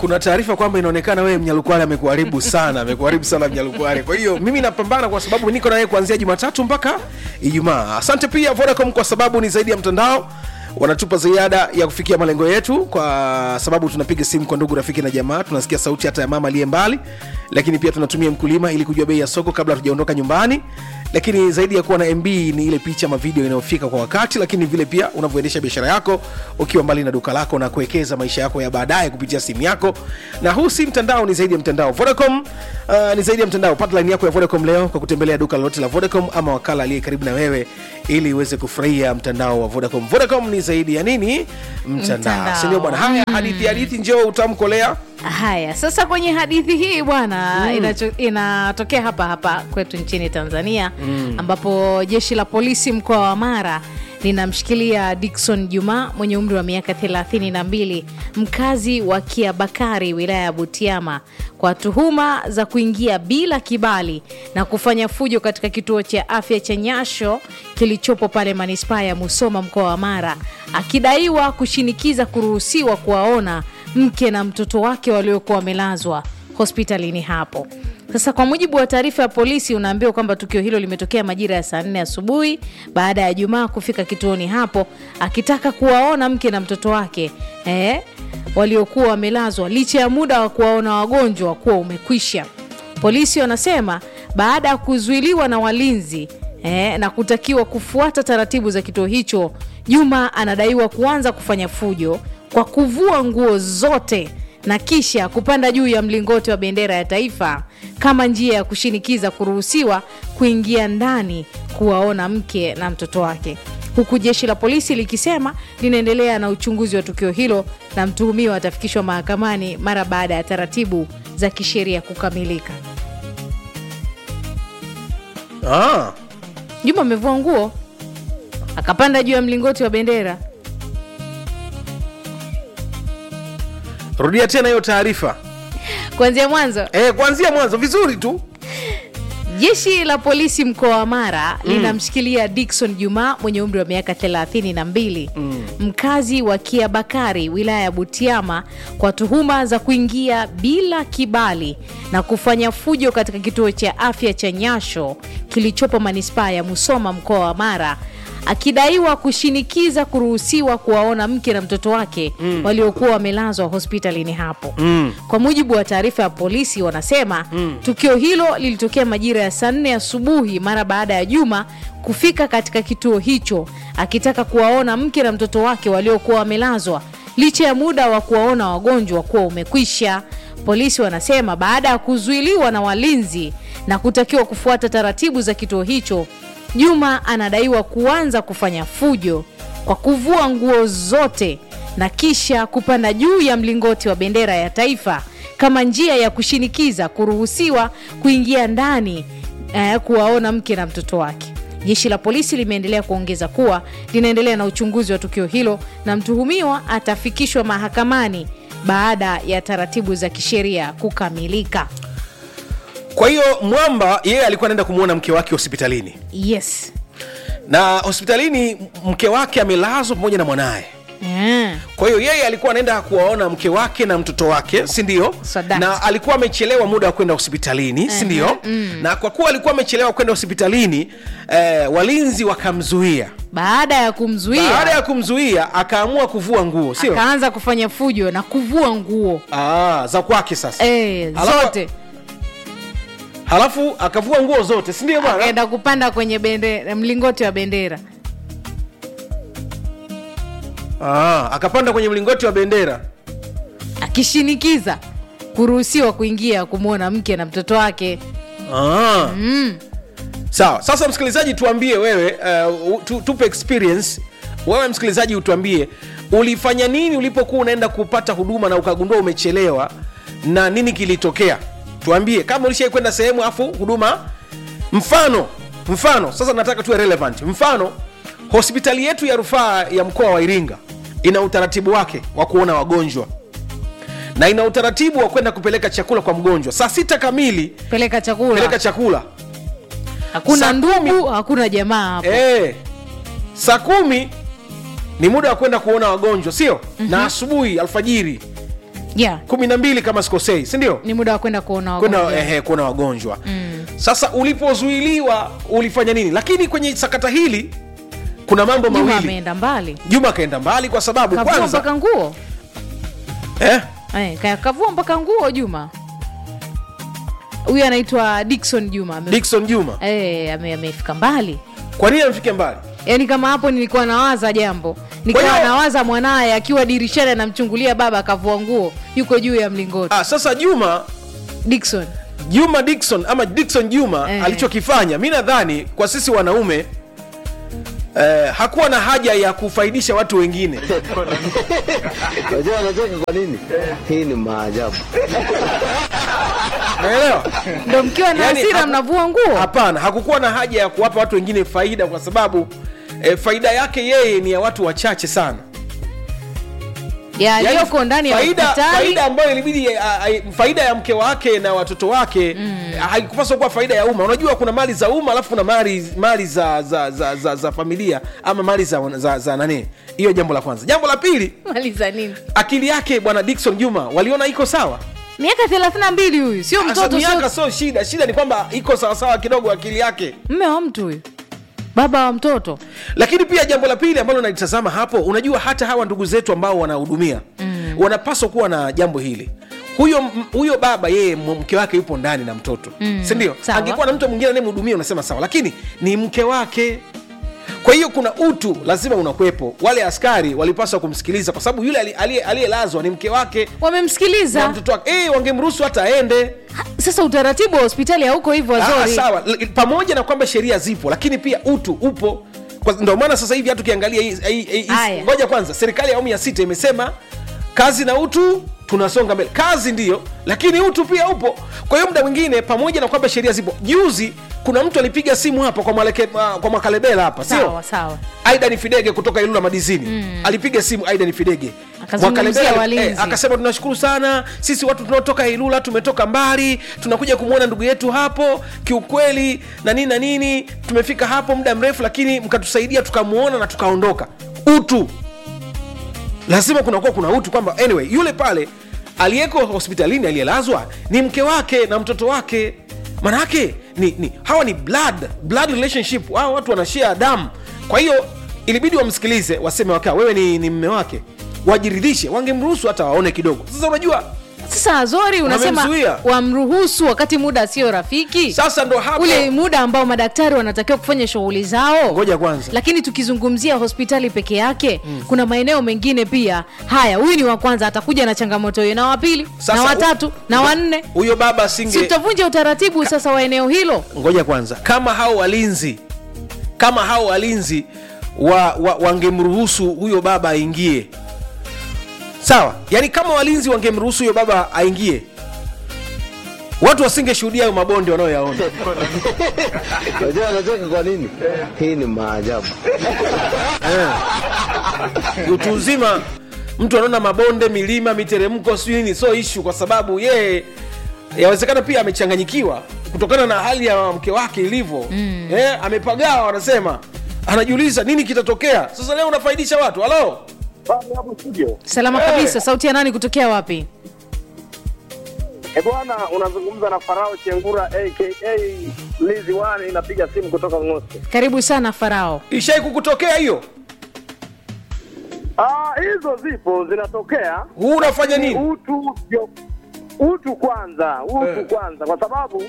kuna taarifa kwamba inaonekana wewe mnyalukwale amekuharibu sana amekuharibu sana mnyalukwale kwa hiyo mimi napambana kwa sababu niko naye kuanzia jumatatu mpaka ijumaa asante pia vodacom kwa sababu ni zaidi ya mtandao wanatupa ziada ya kufikia malengo yetu kwa sababu tunapiga simu kwa ndugu rafiki na jamaa tunasikia sauti hata ya mama aliye mbali lakini pia tunatumia mkulima ili kujua bei ya soko kabla hatujaondoka nyumbani lakini zaidi ya kuwa na mb ni ile picha ama video inayofika kwa wakati lakini vile pia unavyoendesha biashara yako ukiwa mbali na duka lako na kuwekeza maisha yako ya baadaye kupitia simu yako na huu si mtandao ni zaidi ya mtandao vodacom uh, ni zaidi ya mtandao pata line yako ya vodacom leo kwa kutembelea duka lolote la vodacom ama wakala aliye karibu na wewe ili uweze kufurahia mtandao wa vodacom vodacom ni zaidi ya nini mtandao Mtandao. sindio bwana haya hadithi hadithi njoo utamkolea haya sasa kwenye hadithi hii bwana mm. inacho- inatokea hapa hapa kwetu nchini tanzania mm. ambapo jeshi la polisi mkoa wa mara linamshikilia dikson juma mwenye umri wa miaka 32 mkazi wa kiabakari wilaya ya butiama kwa tuhuma za kuingia bila kibali na kufanya fujo katika kituo cha afya cha nyasho kilichopo pale manispaa ya musoma mkoa wa mara akidaiwa kushinikiza kuruhusiwa kuwaona mke na mtoto wake waliokuwa wamelazwa hospitalini hapo sasa kwa mujibu wa taarifa ya polisi unaambiwa kwamba tukio hilo limetokea majira ya saa nne asubuhi baada ya jumaa kufika kituoni hapo akitaka kuwaona mke na mtoto wake eh, waliokuwa wamelazwa licha ya muda wa kuwaona wagonjwa kuwa umekwisha polisi wanasema baada ya kuzuiliwa na walinzi eh, na kutakiwa kufuata taratibu za kituo hicho juma anadaiwa kuanza kufanya fujo kwa kuvua nguo zote na kisha kupanda juu ya mlingoti wa bendera ya taifa kama njia ya kushinikiza kuruhusiwa kuingia ndani kuwaona mke na mtoto wake huku jeshi la polisi likisema linaendelea na uchunguzi wa tukio hilo na mtuhumiwa atafikishwa mahakamani mara baada ya taratibu za kisheria kukamilika ah. juma amevua nguo akapanda juu ya mlingoti wa bendera rudia tena hiyo taarifa kuanzia mwanzo e, kuanzia mwanzo vizuri tu jeshi la polisi mkoa wa mara mm. linamshikilia dikson juma mwenye umri wa miaka 32 mm. mkazi wa kiabakari wilaya ya butiama kwa tuhuma za kuingia bila kibali na kufanya fujo katika kituo cha afya cha nyasho kilichopo manispaa ya musoma mkoa wa mara akidaiwa kushinikiza kuruhusiwa kuwaona mke na mtoto wake mm. waliokuwa wamelazwa hospitalini hapo mm. kwa mujibu wa taarifa ya polisi wanasema mm. tukio hilo lilitokea majira ya saa nne asubuhi mara baada ya juma kufika katika kituo hicho akitaka kuwaona mke na mtoto wake waliokuwa wamelazwa licha ya muda wa kuwaona wagonjwa kuwa umekwisha polisi wanasema baada ya kuzuiliwa na walinzi na kutakiwa kufuata taratibu za kituo hicho juma anadaiwa kuanza kufanya fujo kwa kuvua nguo zote na kisha kupanda juu ya mlingoti wa bendera ya taifa kama njia ya kushinikiza kuruhusiwa kuingia ndani eh, kuwaona mke na mtoto wake jeshi la polisi limeendelea kuongeza kuwa linaendelea na uchunguzi wa tukio hilo na mtuhumiwa atafikishwa mahakamani baada ya taratibu za kisheria kukamilika kwa hiyo mwamba yeye alikuwa anaenda kumwona mke wake hospitalini yes na hospitalini mke wake amelazwa pamoja na mwanaye yeah. kwa hiyo yeye alikuwa anaenda kuwaona mke wake na mtoto wake si ndio Sadaki. na alikuwa amechelewa muda wa kwenda hospitalini si ndio mm. na kwa kuwa alikuwa amechelewa kwenda hospitalini eh, walinzi wakamzuia baada ya kumzuia baada ya kumzuia akaamua kuvua nguo sio akaanza kufanya fujo na kuvua nguo ah, za kwake sasa e, Alafu- zote halafu akavua nguo zote si ndio bwana akaenda kupanda kwenye bendera, mlingoti wa bendera ah, akapanda kwenye mlingoti wa bendera akishinikiza kuruhusiwa kuingia kumwona mke na mtoto wake ah. mm. sawa sasa msikilizaji tuambie wewe uh, tu, tupe experience wewe msikilizaji utuambie ulifanya nini ulipokuwa unaenda kupata huduma na ukagundua umechelewa na nini kilitokea tuambie kama ulishai kwenda sehemu afu huduma mfano mfano sasa nataka tuwe relevant mfano hospitali yetu ya rufaa ya mkoa wa iringa ina utaratibu wake wa kuona wagonjwa na ina utaratibu wa kwenda kupeleka chakula kwa mgonjwa saa sita kamili peleka chakula peleka chakula hakuna saa ndugu hakuna jamaa hapo e, saa kumi ni muda wa kwenda kuona wagonjwa sio mm-hmm. na asubuhi alfajiri yeah. kumi na mbili kama sikosei sindio ni muda wa kwenda kuona kwenda wagonjwa. ehe, kuona wagonjwa mm. sasa ulipozuiliwa ulifanya nini lakini kwenye sakata hili kuna mambo Juma mawili ameenda mbali juma akaenda mbali kwa sababu kavua kwanza mpaka nguo eh, Eh, ka- kavua mpaka nguo juma huyu anaitwa dikson juma Ame- dikson juma Eh, ame- amefika mbali kwa nini amfike mbali yaani kama hapo nilikuwa nawaza jambo nikawa Kwa hiyo- nawaza mwanaye akiwa dirishani anamchungulia baba akavua nguo yuko juu ya mlingoti ah, sasa juma dikson juma dikson ama dikson juma Eh. alichokifanya mi nadhani kwa sisi wanaume eh, hakuwa na haja ya kufaidisha watu wengine Unajua anacheka kwa nini? Hii ni maajabu. naelewa ndo mkiwa na Yaani, hasira hapo- mnavua nguo hapana hakukuwa na haja ya kuwapa watu wengine faida kwa sababu eh, faida yake yeye ni ya watu wachache sana ya Yaani, aliyoko ndani ya faida, hospitali faida ambayo ilibidi a- a- faida ya mke wake na watoto wake mm. haikupaswa kuwa faida ya umma unajua kuna mali za umma alafu kuna mali mali za za, za, za, za familia ama mali za, za, za nani hiyo jambo la kwanza jambo la pili maliza nini akili yake bwana dikson juma waliona iko sawa miaka thelathini na mbili huyu sio Sasa mtoto miaka sio sio shida shida ni kwamba iko sawasawa kidogo akili yake mme wa mtu huyu baba wa mtoto lakini pia jambo la pili ambalo nalitazama hapo unajua hata hawa ndugu zetu ambao wanahudumia mm. wanapaswa kuwa na jambo hili huyo m- huyo baba yeye m- mke wake yupo ndani na mtoto mm. sindio Sawa. angekuwa na mtu mwingine anayemhudumia unasema sawa lakini ni mke wake kwa hiyo kuna utu lazima unakuwepo wale askari walipaswa kumsikiliza kwa sababu yule ali- aliye- aliyelazwa ni mke wake na wamemsikiliza mtoto wake eh wangemruhusu hata aende Ha, sasa utaratibu wa hospitali hauko hivyo Ah, wazori sawa L- pamoja na kwamba sheria zipo lakini pia utu upo Kwa- ndio maana sasa hivi hata ukiangalia hii- hii- hii- hii- Aya. ngoja kwanza serikali ya awamu ya sita imesema kazi na utu tunasonga mbele kazi ndiyo lakini utu pia upo kwa hiyo muda mwingine pamoja na kwamba sheria zipo juzi kuna mtu alipiga simu hapa kwa, mwaleke, uh, kwa mwakalebela hapa sio sawa sawa aidan fidege kutoka ilula madizini mm. alipiga simu aidan fidege Akazungumzia Mwakalebela, walinzi. akasema tunashukuru sana sisi watu tunaotoka ilula tumetoka mbali tunakuja kumwona ndugu yetu hapo kiukweli na nini na nini tumefika hapo muda mrefu lakini mkatusaidia tukamwona na tukaondoka utu lazima kunakuwa kuna utu kwamba anyway yule pale aliyeko hospitalini aliyelazwa ni mke wake na mtoto wake manake ni, ni hawa ni blood blood relationship hawa watu wanashia damu kwa hiyo ilibidi wamsikilize waseme wakaa wewe ni, ni mme wake wajiridhishe wangemruhusu hata waone kidogo sasa unajua sasa azori unasema Wamemzuia. wamruhusu wakati muda sio rafiki sasa ndo hapo ule muda ambao madaktari wanatakiwa kufanya shughuli zao ngoja kwanza lakini tukizungumzia hospitali peke yake mm. kuna maeneo mengine pia haya huyu ni wa kwanza atakuja na changamoto hiyo na wa pili Sasa na watatu u- na wanne huyo baba si singe tutavunja utaratibu sasa wa eneo hilo ngoja kwanza kama hao walinzi kama hao walinzi wa, wa, wangemruhusu huyo baba aingie sawa yaani kama walinzi wangemruhusu huyo baba aingie watu wasingeshuhudia hayo mabonde wanayoyaona Unajua anacheka kwa nini? Hii ni maajabu. utu uzima mtu anaona mabonde milima miteremko sijui nini sio ishu kwa sababu yeye yawezekana pia amechanganyikiwa kutokana na hali ya mke wake ilivyo mm. eh, amepagawa wanasema anajiuliza nini kitatokea sasa leo unafaidisha watu halo Pale hapo studio. salama Eh. kabisa sauti ya nani kutokea wapi Eh bwana, unazungumza na Farao Chengura aka Lizi One, inapiga simu kutoka Ngoste. karibu sana farao ishai kukutokea hiyo Ah, hizo zipo zinatokea. huu unafanya nini Utu ndio utu kwanza, utu Eh. kwanza, kwa sababu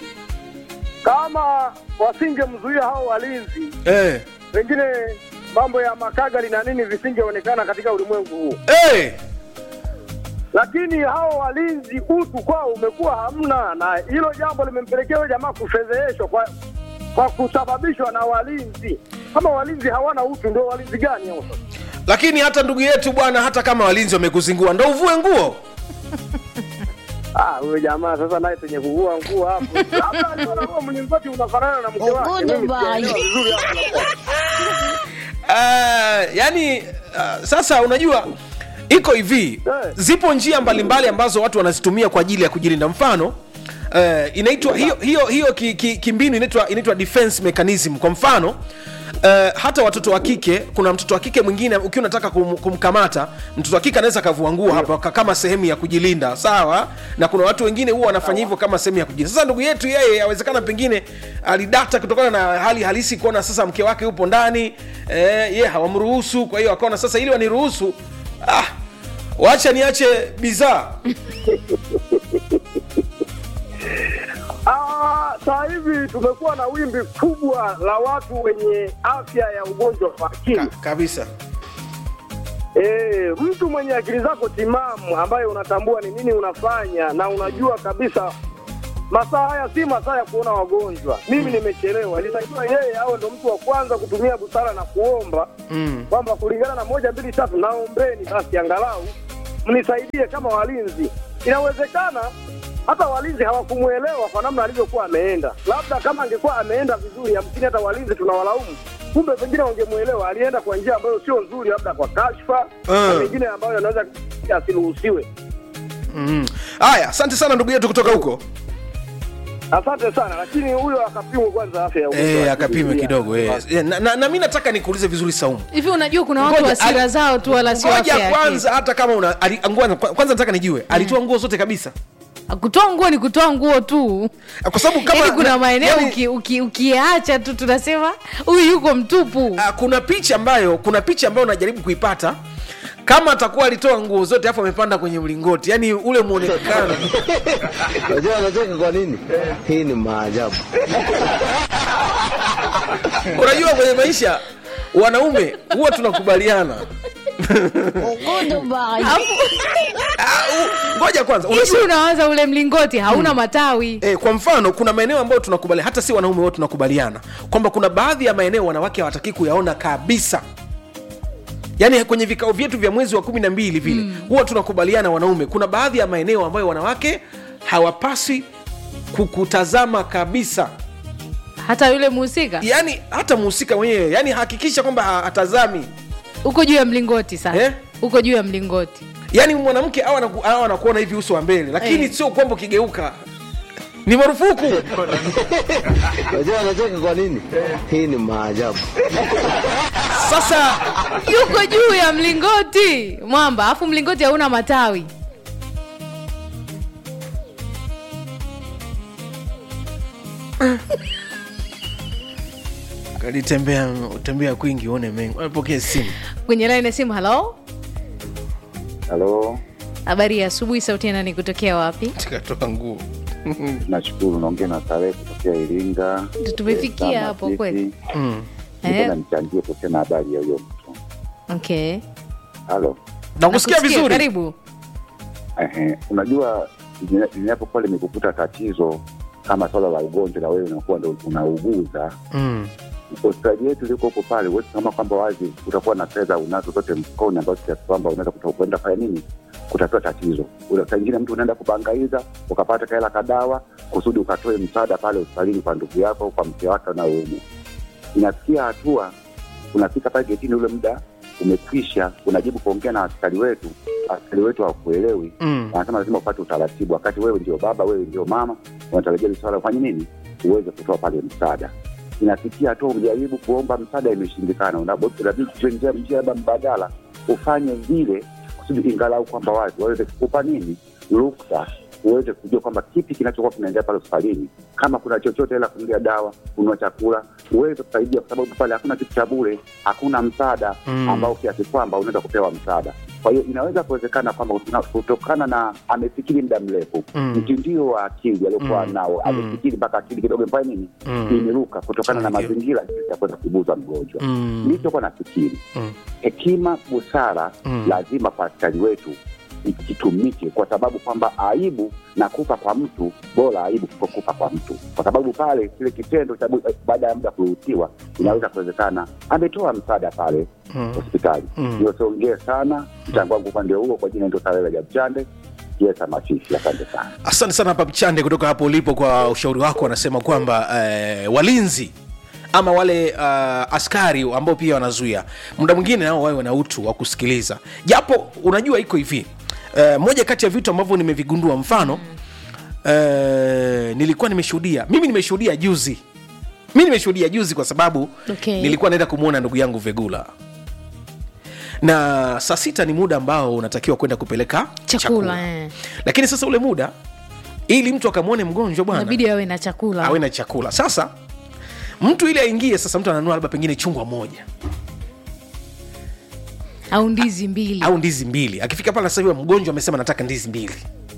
kama wasingemzuia hao walinzi, eh. pengine mambo ya makagali na nini visingeonekana katika ulimwengu huu. Eh. lakini hao walinzi utu kwao umekuwa hamna, na hilo jambo limempelekea huyo jamaa kufedheheshwa kwa kwa kusababishwa na walinzi. Kama walinzi hawana utu, ndio walinzi gani hao sasa? lakini hata ndugu yetu bwana hata kama walinzi wamekuzingua ndo uvue nguo Ah, huyo jamaa sasa naye penye kuvua nguo hapo, labda aliona huo mlingoti unafanana na mke wake. Mimi sijaelewa vizuri hapo. uh, yani uh, sasa unajua iko hivi Eh. zipo njia mbalimbali ambazo watu wanazitumia kwa ajili ya kujilinda mfano uh, inaitwa hiyo hiyo hiyo ki- ki- kimbinu inaitwa inaitwa defense mechanism kwa mfano Uh, hata watoto wa kike kuna mtoto wa kike mwingine ukiwa unataka kum, kumkamata mtoto wa kike anaweza akavua nguo hapa ka- kama sehemu ya kujilinda sawa na kuna watu wengine huwa wanafanya hivyo kama sehemu ya kujilinda sasa ndugu yetu yeye awezekana pengine alidata kutokana na hali halisi kuona sasa mke wake yupo ndani eh, ye hawamruhusu kwa hiyo akaona sasa ili waniruhusu ah, wacha niache bidhaa Ah, saa hivi tumekuwa na wimbi kubwa la watu wenye afya ya ugonjwa wa akili. Ka, kabisa E, mtu mwenye akili zako timamu ambaye unatambua ni nini unafanya na unajua kabisa masaa haya si masaa ya kuona wagonjwa. Mimi nimechelewa, ilitakiwa yeye awe ndo mtu wa kwanza kutumia busara na kuomba mm. kwamba kulingana na moja mbili tatu, naombeni basi angalau mnisaidie kama walinzi. Inawezekana hata walinzi hawakumwelewa kwa namna alivyokuwa ameenda. Labda kama angekuwa ameenda vizuri, hamsini hata walinzi tunawalaumu, kumbe pengine wangemwelewa. Alienda kwa njia ambayo sio nzuri, labda kwa kashfa na Ah. mengine ambayo yanaweza asiruhusiwe. Mm. haya asante sana ndugu yetu kutoka huko Asante sana, lakini huyo akapimwe kwanza afya ya ugonjwa wa Eh, akili. akapime kidogo eh. Eh, na, na, na mi nataka nikuulize vizuri saumu hivi unajua kuna watu Ngoja, hasira ali- zao tu wala sio ngoja afya ya akili. kwanza hata kama una ali, ngoja, kwanza nataka nijue alitoa nguo zote kabisa kutoa nguo ni kutoa nguo tu kwa sababu kama yaani kuna maeneo yani, uki- uki- ukiacha tu tunasema huyu yuko mtupu ah, kuna picha ambayo kuna picha ambayo unajaribu kuipata kama atakuwa alitoa nguo zote afu amepanda kwenye mlingoti yani ule mwonekano Unajua anacheka kwa nini? Hii ni maajabu. unajua kwenye maisha wanaume huwa tunakubaliana Ah, u- ngoja kwanza ishi unajua, unawaza ule mlingoti hauna matawi eh, kwa mfano kuna maeneo ambayo tunakubaliana hata si wanaume wote tunakubaliana kwamba kuna baadhi ya maeneo wanawake hawataki kuyaona kabisa yaani kwenye vikao vyetu vya mwezi wa kumi na mbili vile huwa tunakubaliana wanaume kuna baadhi ya maeneo ambayo wanawake hawapaswi kukutazama kabisa hata yule muhusika yaani hata muhusika mwenyewe yaani hakikisha kwamba ha- hatazami uko juu ya mlingoti sasa Eh? uko juu ya mlingoti yaani mwanamke awa anaku- awa anakuona hivi uso wa mbele lakini Eh. sio kwamba ukigeuka ni marufuku Unajua anacheka kwa nini? Hii ni maajabu. sasa yuko juu ya mlingoti mwamba alafu mlingoti hauna matawi kalitembea utembea kwingi uone mengi pokee simu kwenye laini ya simu halo Halo, habari ya asubuhi sauti ya nani kutokea wapi tikatoa nguo nashukuru. Naongea na Tarehe kutokea Iringa. Ndio tumefikia Eh, hapo Sama kweli. City. mm. Nipenda eh, nichangie kuhusiana na habari ya huyo mtu. okay Halo, nakusikia Nakusikia, vizuri karibu ehe, unajua lina- linapokuwa limekukuta tatizo kama swala la ugonjwa na wewe unakuwa ndo unauguza mm. hospitali yetu liko huko pale, huwezi kama kwamba wazi utakuwa na fedha unazo zote mfukoni, ambazo kiasi kwamba unaweza kuto- kwenda fanya nini kutatua tatizo. Ule- Saa ingine mtu unaenda kubangaiza ukapata kaela kadawa kusudi ukatoe msaada pale hospitalini kwa ndugu yako, kwa mke wake anayeumwa. Inafikia hatua unafika pale getini, ule muda umekwisha, unajibu kuongea na askari wetu, askari wetu hawakuelewi Mm. wanasema lazima upate utaratibu, wakati wewe ndio baba, wewe ndio mama, unatarajia hili swala ufanye nini, uweze kutoa pale msaada. Inafikia hatua ujaribu kuomba msaada, imeshindikana, Unabo- unabidi tuwe njia njia labda mbadala, ufanye vile kusudi ingalau kwamba wazi waweze kukupa nini ruksa uweze kujua kwamba kipi kinachokuwa kinaendelea pale hospitalini, kama kuna chochote ila kunulia dawa, kununua chakula, uweze kusaidia, kwa sababu pale hakuna kitu cha bure, hakuna msaada Mm. ambao kiasi kwamba unaweza kupewa msaada. Kwa hiyo inaweza kuwezekana kwamba kutokana- kutokana na amefikiri muda mrefu Mm. mtindio wa akili aliokuwa Mm. nao, Mm. amefikiri mpaka akili kidogo imefanya nini, Mm. imeruka kutokana na Ndio. mazingira jinsi ya kuweza kubuza mgonjwa. Mm. Nilichokuwa nafikiri Mm. hekima, busara Mm. lazima kwa askari wetu ikitumike, kwa sababu kwamba aibu na kufa kwa mtu bora aibu kuliko kufa kwa mtu, kwa sababu pale kile kitendo cha bu- baada ya muda kuruhusiwa inaweza kuwezekana ametoa msaada pale Mm. hospitali. Mm. Hiyo siongee sana, mchango wangu upande huo. Kwa jina ndio Sarela Jabchande, Kiesa Masisi. Asante sana. asante sana hapa mchande kutoka hapo ulipo kwa ushauri wako anasema kwamba eh, walinzi ama wale uh, askari ambao pia wanazuia muda mwingine nao wawe wana utu wa kusikiliza japo unajua iko hivi uh, moja kati ya vitu ambavyo nimevigundua mfano uh, nilikuwa nimeshuhudia mimi nimeshuhudia juzi mi nimeshuhudia juzi kwa sababu Okay. nilikuwa naenda kumwona ndugu yangu vegula na saa sita ni muda ambao unatakiwa kwenda kupeleka Chakula, eh. lakini sasa ule muda ili mtu akamwone mgonjwa bwana inabidi awe na chakula awe na chakula sasa mtu ili aingie sasa mtu ananua labda pengine chungwa moja au ndizi mbili au ndizi mbili akifika pale sasa hivi mgonjwa amesema nataka ndizi mbili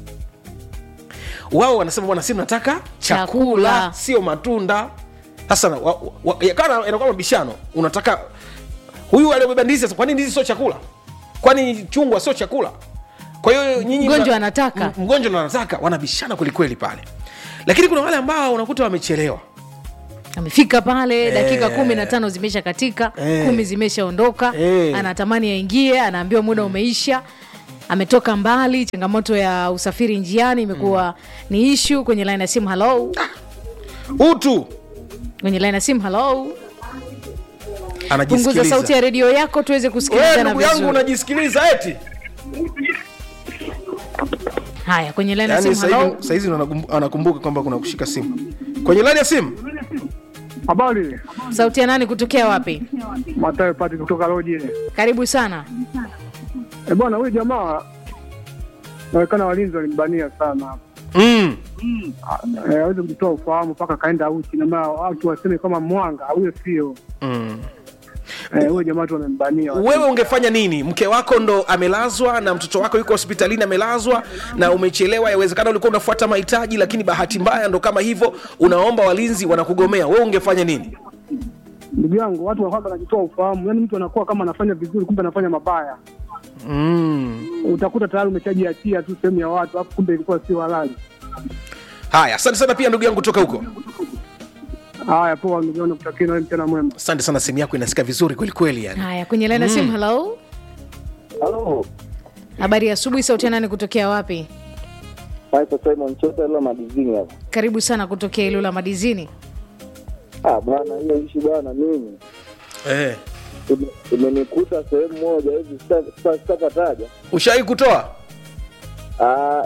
wao wanasema bwana si nataka chakula, Chakula. sio matunda sasa na- wa- wa- yakana inakuwa mabishano unataka huyu aliyobeba ndizi sasa kwani ndizi sio chakula kwani chungwa sio chakula kwa hiyo nyinyi Mgonjwa mna- anataka. m- mgonjwa ndo anataka wanabishana kwelikweli pale lakini kuna wale ambao unakuta wamechelewa amefika pale dakika kumi na tano zimesha katika Eh. kumi zimeshaondoka Eh. anatamani aingie anaambiwa muda umeisha ametoka mbali changamoto ya usafiri njiani imekuwa ni ishu kwenye line ya simu halo utu kwenye line ya simu halo punguza anajisikiliza sauti ya redio yako tuweze Wewe kusikilizana ndugu yangu vizuri unajisikiliza eti haya kwenye line ya yani simu halo sahizi anakumbuka kwamba kuna kushika simu kwenye laini ya simu Habari, sauti ya nani kutokea wapi Matayo Pati kutoka Loji. karibu sana E bwana, huyu jamaa naonekana walinzi walimbania sana, mm. Eh, hawezi kutoa ufahamu mpaka kaenda uchi, na maana watu waseme kama mwanga, huyo sio Mm. Eh, huyo jamaa tu wamembania. wewe ungefanya nini mke wako ndo amelazwa na mtoto wako yuko hospitalini amelazwa na umechelewa yawezekana ulikuwa unafuata mahitaji lakini bahati mbaya ndo kama hivyo unaomba walinzi wanakugomea wewe ungefanya nini Ndugu yangu, watu wanakuwa wanajitoa ufahamu, yaani mtu anakuwa kama anafanya vizuri, kumbe anafanya mabaya. mm. Utakuta tayari umeshajiachia tu sehemu ya watu, alafu kumbe ilikuwa sio halali. haya asante sana pia ndugu yangu toka huko Haya, poa ndugu yangu, kutakia na wewe mchana mwema. asante sana simu yako inasika vizuri kwelikweli yani haya kwenye line ya simu halo Halo, habari ya asubuhi sauti ya nani kutokea wapi naitwa Simon Chota la madizini hapa. karibu sana kutokea ilula madizini Ah bwana, hiyo ishi bwana, mimi eh. ime- imenikuta sehemu moja hivi, sita- sita- sitakataja. ushawai kutoa Ah,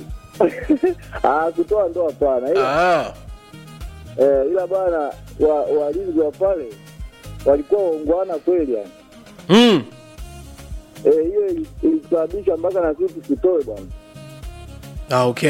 ah, kutoa ndo hapana, ila ah. eh, ila bwana wa, walinzi wa pale walikuwa waungwana kweli yani. mm. Eh, hiyo ili- ilisababisha mpaka na sisi tutoe bwana. ah, okay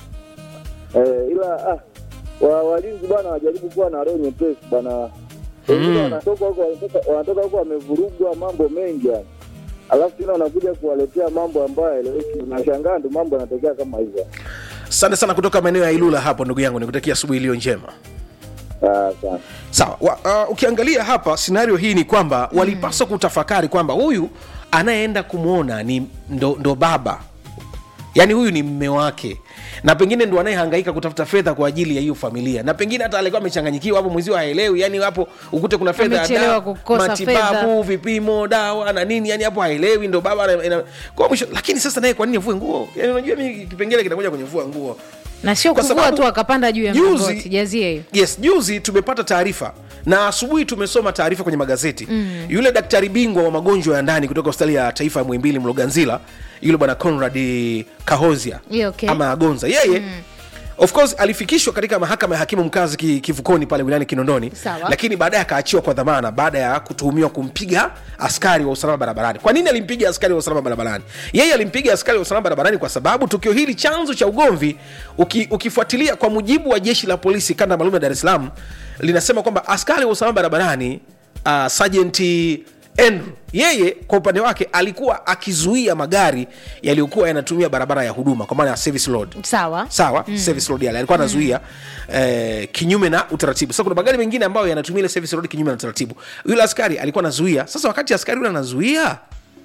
Eh, ila ah, wa, walinzi bwana wajaribu kuwa na roho nyepesi bwana. Wengine Mm. wanatoka huko wanatoka- wanatoka huko wamevurugwa mambo mengi yani, alafu tena wanakuja kuwaletea mambo ambayo haeleweki. Unashangaa ndo mambo yanatokea kama hivyo. asante sana kutoka maeneo ya ilula hapo ndugu yangu nikutakia asubuhi iliyo njema Ah, sana. sawa wa, uh, ukiangalia hapa scenario hii ni kwamba walipaswa kutafakari kwamba huyu anayeenda kumwona ni ndo, ndo baba yaani huyu ni mme wake na pengine ndo anayehangaika kutafuta fedha kwa ajili ya hiyo familia na pengine hata alikuwa amechanganyikiwa hapo mwenzio haelewi yani hapo ukute kuna fedha ya Amechelewa dawa, kukosa matibabu fedha. vipimo dawa na nini yani hapo haelewi ndo baba ana- ana- kwa mwisho lakini sasa naye kwa nini avue nguo yani unajua mi kipengele kinakuja kwenye vua nguo na sio Kwa kuvua sababu tu akapanda juu ya juzi- mlingoti jazie hiyo yes juzi tumepata taarifa na asubuhi tumesoma taarifa kwenye magazeti mm. yule daktari bingwa wa magonjwa ya ndani kutoka hospitali ya taifa ya mwimbili mloganzila yule bwana conrad kahozia Yeah, okay. ama agonza yeye mm. of course alifikishwa katika mahakama ya hakimu mkazi ki- kivukoni pale wilayani kinondoni Sawa. lakini baadaye akaachiwa kwa dhamana baada ya kutuhumiwa kumpiga askari wa usalama barabarani kwa nini alimpiga askari wa usalama barabarani yeye alimpiga askari wa usalama barabarani kwa sababu tukio hili chanzo cha ugomvi uki, ukifuatilia kwa mujibu wa jeshi la polisi kanda maalum ya dar es salaam linasema kwamba askari wa usalama barabarani uh, sajenti andrew yeye kwa upande wake alikuwa akizuia magari yaliyokuwa yanatumia barabara ya huduma kwa maana ya service road sawa sawa mm. service road yale alikuwa anazuia eh, kinyume na utaratibu sasa kuna magari mengine ambayo yanatumia ile service road kinyume na utaratibu yule askari alikuwa anazuia sasa wakati askari yule anazuia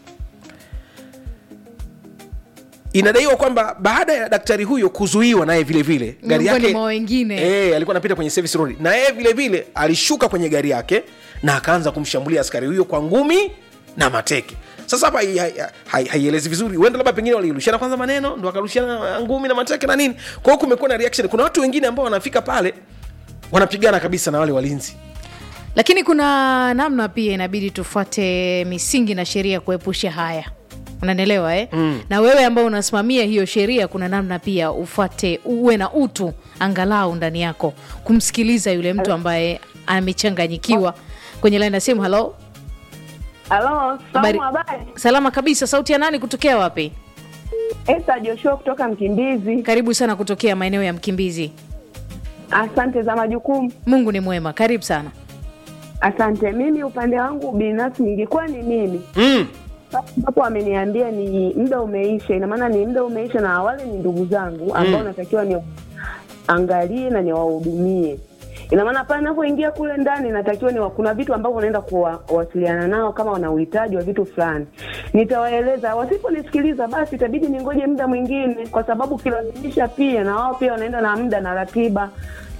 inadaiwa kwamba baada ya daktari huyo kuzuiwa naye vile vile gari Miongoni yake mwa wengine. eh, alikuwa anapita kwenye service road na yeye vile vile alishuka kwenye gari yake na akaanza kumshambulia askari huyo kwa ngumi na mateke sasa hapa hai- hai- hai- haielezi vizuri huenda labda pengine walirushiana kwanza maneno ndo wakarushiana ngumi na mateke na nini kwa hiyo kumekuwa na reaction kuna watu wengine ambao wanafika pale wanapigana kabisa na wale walinzi lakini kuna namna pia inabidi tufuate misingi na sheria kuepusha haya unanielewa eh? mm. na wewe ambao unasimamia hiyo sheria kuna namna pia ufuate uwe na utu angalau ndani yako kumsikiliza yule mtu ambaye amechanganyikiwa kwenye laini ya simu halo Halo, Habari. salamu habari. salama kabisa sauti ya nani kutokea wapi Esta Joshua kutoka Mkimbizi. karibu sana kutokea maeneo ya mkimbizi Asante za majukumu. mungu ni mwema karibu sana Asante. Mimi upande wangu binafsi ningekuwa ni mimi mm. ambapo ameniambia ni muda umeisha, ina maana ni muda umeisha, na wale ni ndugu zangu ambao Mm. natakiwa ni angalie na niwahudumie. Ina maana pale ninapoingia kule ndani natakiwa ni kuna vitu ambavyo naenda kuwasiliana nao, kama wana uhitaji wa vitu fulani, nitawaeleza. Wasiponisikiliza basi itabidi ningoje muda mwingine, kwa sababu ukilazimisha pia na wao pia wanaenda na muda na ratiba.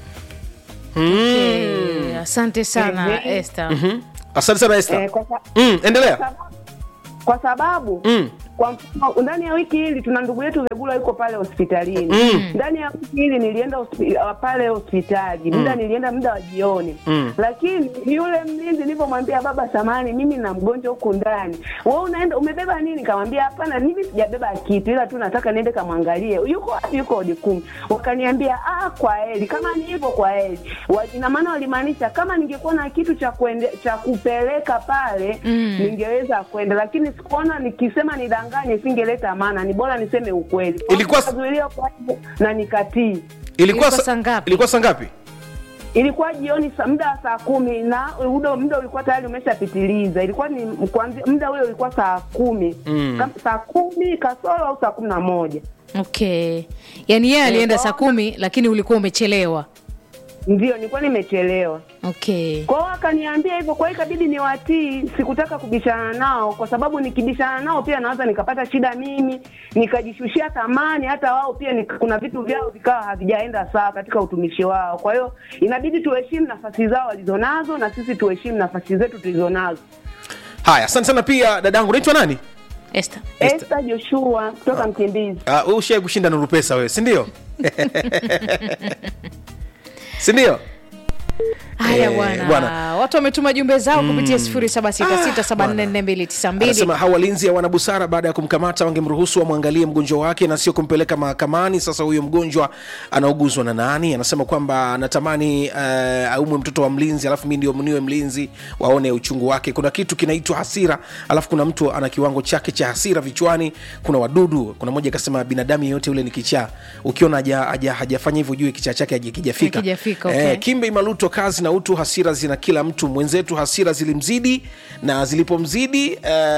okay. asante sana Ehe. este Mhm. asante sana Esther. Eh, kwa, sa- mm, endelea kwa sababu- kwa sababu mm. kwa mfano ndani ya wiki hili tuna ndugu yetu Vegula yuko pale hospitalini. Mm. Ndani ya wiki hili nilienda hospi, uh, pale hospitali muda nilienda muda wa jioni Mm. lakini yule mlinzi nilivyomwambia baba, samani, mimi na mgonjwa huku ndani, wewe unaenda umebeba nini? Kamwambia hapana, mimi sijabeba kitu, ila tu nataka niende kamwangalie yuko wapi, yuko odi kumi. Wakaniambia ah, kwa heri, kama ni hivyo kwa heri. Wa- Ina maana walimaanisha kama ningekuwa na kitu cha kuende, cha kupeleka pale Mm. ningeweza kwenda, lakini sikuona nikisema nidanganye, singeleta maana, ni bora niseme ukweli. Ilikuwa- Nikazuiliwa kwa hivyo na nikatii. ilikuwa Ilikuwa sa- saa ngapi? ilikuwa saa ngapi Ilikuwa jioni sa- muda wa saa kumi na muda muda ulikuwa tayari umeshapitiliza. Ilikuwa ni kuanzia muda ule ulikuwa saa kumi Mm. Kam- saa kumi kasoro au saa kumi na moja okay yaani yeye alienda Eh, saa kumi lakini ulikuwa umechelewa ndio nilikuwa nimechelewa. okay Kwa hiyo akaniambia hivyo, kwa hiyo ikabidi niwatii. Sikutaka kubishana nao, kwa sababu nikibishana nao pia naweza nikapata shida mimi, nikajishushia thamani, hata wao pia nika, kuna vitu vyao vikawa havijaenda sawa katika utumishi wao. Kwa hiyo inabidi tuheshimu nafasi zao walizonazo na sisi tuheshimu nafasi zetu tulizonazo. haya asante sana pia dadangu unaitwa nani Esther. Esther. Esther Joshua kutoka Mkimbizi. Ah, wewe ushai kushinda nuru pesa wewe sindio sindio haya Eh, bwana bwana. watu wametuma jumbe zao kupitia 0766744292 anasema hawa walinzi hawana busara baada ya kumkamata wangemruhusu wamwangalie mgonjwa wake na sio kumpeleka mahakamani sasa huyo mgonjwa anauguzwa na nani anasema kwamba anatamani uh, aumwe mtoto wa mlinzi alafu mi ndio niwe mlinzi waone uchungu wake kuna kitu kinaitwa hasira alafu kuna mtu ana kiwango chake cha hasira vichwani kuna wadudu kuna moja akasema binadamu yeyote ule ni kichaa ukiona haja- haja- hajafanya hivyo jue kichaa chake hakijafika Hakijafika, okay. kimbe imaluto kazi na utu hasira zina kila mtu mwenzetu hasira zilimzidi na zilipomzidi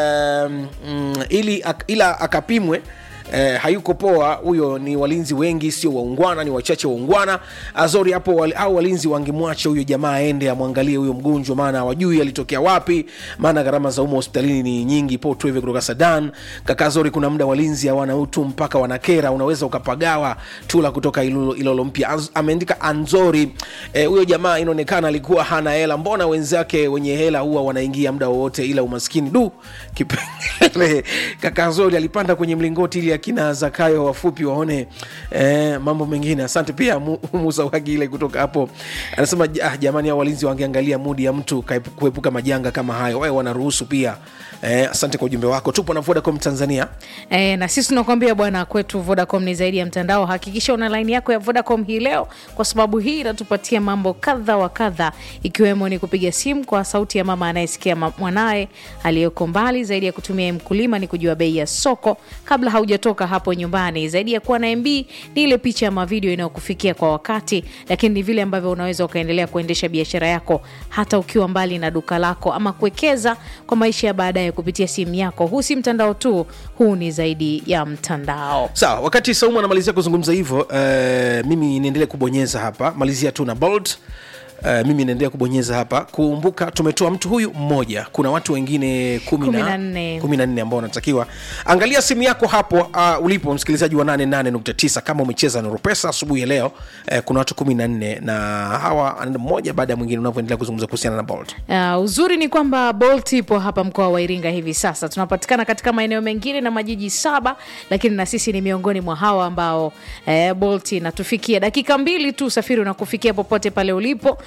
um, mm, ili ak, ila akapimwe Eh, hayuko poa huyo ni walinzi wengi sio waungwana ni wachache waungwana azori hapo wal, au walinzi wangemwacha huyo jamaa aende amwangalie huyo mgonjwa maana hawajui alitokea wapi maana gharama za umo hospitalini ni nyingi po tueve kutoka sadan kaka azori kuna muda walinzi hawana utu mpaka wanakera unaweza ukapagawa tula kutoka Ilolo- ilolo mpya Az- ameandika anzori eh, huyo jamaa inaonekana alikuwa hana hela mbona wenzake wenye hela huwa wanaingia muda wowote ila umaskini du kipengele kaka azori alipanda kwenye mlingoti ili akina zakayo wafupi waone eh, mambo mengine asante pia Mu- musa wagile kutoka hapo anasema ah, jamani hao walinzi wangeangalia mudi ya mtu kaep- kuepuka majanga kama hayo wae wanaruhusu pia eh, asante kwa ujumbe wako tupo na vodacom tanzania E, na sisi tunakuambia bwana kwetu vodacom ni zaidi ya mtandao hakikisha una laini yako ya vodacom hii leo kwa sababu hii inatupatia mambo kadha wa kadha ikiwemo ni kupiga simu kwa sauti ya mama anayesikia ma- mwanaye aliyoko mbali zaidi ya kutumia mkulima ni kujua bei ya soko kabla haujatoka hapo nyumbani zaidi ya kuwa na mb ni ile picha ama video inayokufikia kwa wakati lakini ni vile ambavyo unaweza ukaendelea kuendesha biashara yako hata ukiwa mbali na duka lako ama kuwekeza kwa maisha ya baadaye kupitia simu yako huu si mtandao tu huu ni zaidi ya mtandao sawa wakati saumu anamalizia kuzungumza hivyo uh, mimi niendelee kubonyeza hapa malizia tu na bold Uh, mimi naendelea kubonyeza hapa kumbuka tumetoa mtu huyu mmoja kuna watu wengine kumi Kumi na- na nne. kumi na nne ambao wanatakiwa angalia simu yako hapo uh, ulipo msikilizaji wa 88.9 kama umecheza nuru pesa asubuhi ya leo uh, kuna watu kumi na nne na hawa anaenda mmoja baada ya mwingine unavyoendelea kuzungumza kuhusiana na bold Uh, uzuri ni kwamba Bolt ipo hapa mkoa wa Iringa hivi sasa. Tunapatikana katika maeneo mengine na majiji saba, lakini na sisi ni miongoni mwa hawa ambao eh, Bolt inatufikia dakika mbili tu, usafiri unakufikia popote pale ulipo,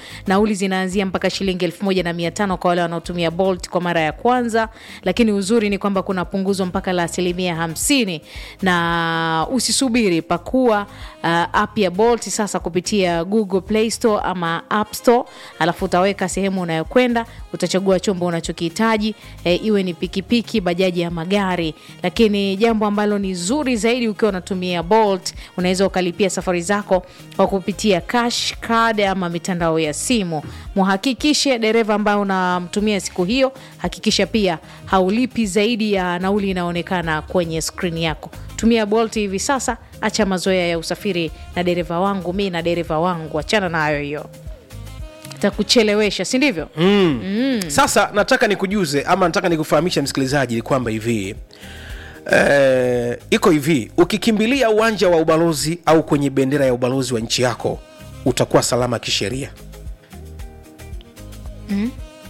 nauli zinaanzia mpaka shilingi elfu moja na mia tano kwa wale wanaotumia bolt kwa mara ya kwanza lakini uzuri ni kwamba kuna punguzo mpaka la asilimia hamsini na usisubiri pakua uh, app ya bolt sasa kupitia google play store ama app store alafu utaweka sehemu unayokwenda utachagua chombo unachokihitaji e, iwe ni pikipiki bajaji ya magari lakini jambo ambalo ni zuri zaidi ukiwa unatumia bolt unaweza ukalipia safari zako kwa kupitia cash card ama mitandao ya simu muhakikishe dereva ambaye unamtumia siku hiyo hakikisha pia haulipi zaidi ya nauli inaonekana kwenye skrini yako tumia bolt hivi sasa acha mazoea ya usafiri na dereva wangu mi na dereva wangu achana nayo hiyo takuchelewesha si ndivyo mm. Mm. sasa nataka nikujuze ama nataka nikufahamisha msikilizaji kwamba hivi eh, iko hivi ukikimbilia uwanja wa ubalozi au kwenye bendera ya ubalozi wa nchi yako utakuwa salama kisheria mm.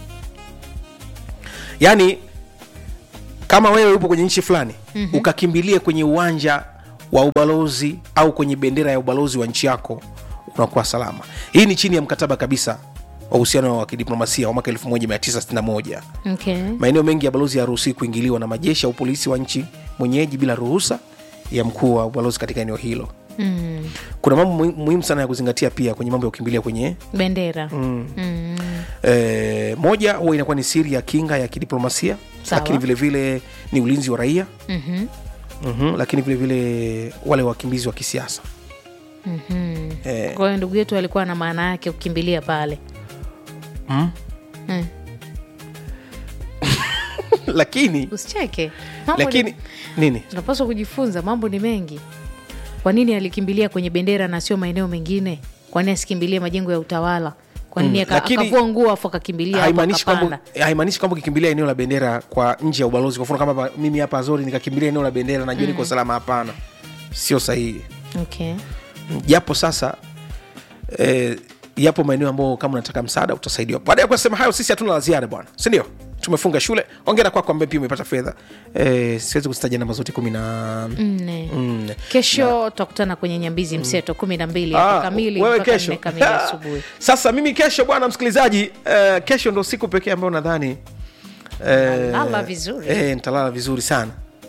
yaani kama wewe upo kwenye nchi fulani Mhm. ukakimbilie kwenye uwanja wa ubalozi au kwenye bendera ya ubalozi wa nchi yako unakuwa salama hii ni chini ya mkataba kabisa wa uhusiano wa kidiplomasia wa mwaka 1961 okay. maeneo mengi ya balozi hayaruhusiwi kuingiliwa na majeshi au polisi wa nchi mwenyeji bila ruhusa ya mkuu wa ubalozi katika eneo hilo mm. kuna mambo muhi- muhimu sana ya kuzingatia pia kwenye mambo ya kukimbilia kwenye bendera mm. Mm. e, moja huwa inakuwa ni siri ya kinga ya kidiplomasia Sawa. lakini vile vile ni ulinzi wa raia Mhm. mm-hmm. lakini vile vile wale wakimbizi wa kisiasa Mhm. Eh. kwa hiyo ndugu yetu alikuwa na maana yake kukimbilia pale mm. mm. lakini usicheke Mambo lakini ni- nini tunapaswa kujifunza mambo ni mengi kwa nini alikimbilia kwenye bendera na sio maeneo mengine kwa nini asikimbilie majengo ya utawala kwa nini Mm, aka- lakini akavua nguo afu akakimbilia hapo haimaanishi kwamba akapanda haimaanishi kwamba ukikimbilia eneo la bendera kwa nje ya ubalozi kwa mfano kama hapa- mimi hapa azori nikakimbilia eneo la bendera najua niko salama hapana sio sahihi okay. japo sasa eh, yapo maeneo ambayo kama unataka msaada utasaidiwa baada ya kusema hayo sisi hatuna la ziada bwana sindio tumefunga shule ongera kwako ambaye pia umepata fedha eh, siwezi kuzitaja namba zote kumi na nne nne kesho tutakutana kwenye nyambizi mseto kumi na mbili Ah, hapo kamili wewe mpaka kesho nne kamili asubuhi sasa mimi kesho bwana msikilizaji eh, kesho ndo siku pekee ambayo nadhani eh, Lala vizuri. eh, nitalala vizuri sana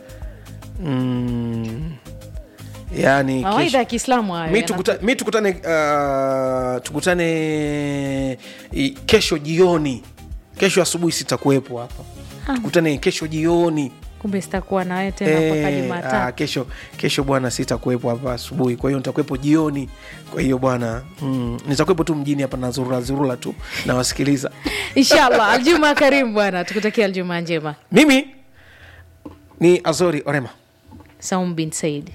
mm, yani mawaidha ya kiislamu hayo mi, yana- tukuta, mi tukutane uh, tukutane i, kesho jioni kesho asubuhi sitakuwepo hapa Ah. tukutane kesho jioni kumbe sitakuwa na wewe tena mpaka Eh, ah, jumatatu kesho kesho bwana sitakuwepo hapa asubuhi kwa hiyo nitakuwepo jioni kwa hiyo bwana mm, nitakuwepo tu mjini hapa na zurura zurura tu nawasikiliza inshallah aljuma karimu bwana tukutakia aljuma njema mimi ni azori orema saum bin said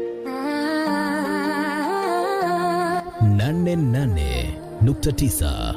nane nane nukta tisa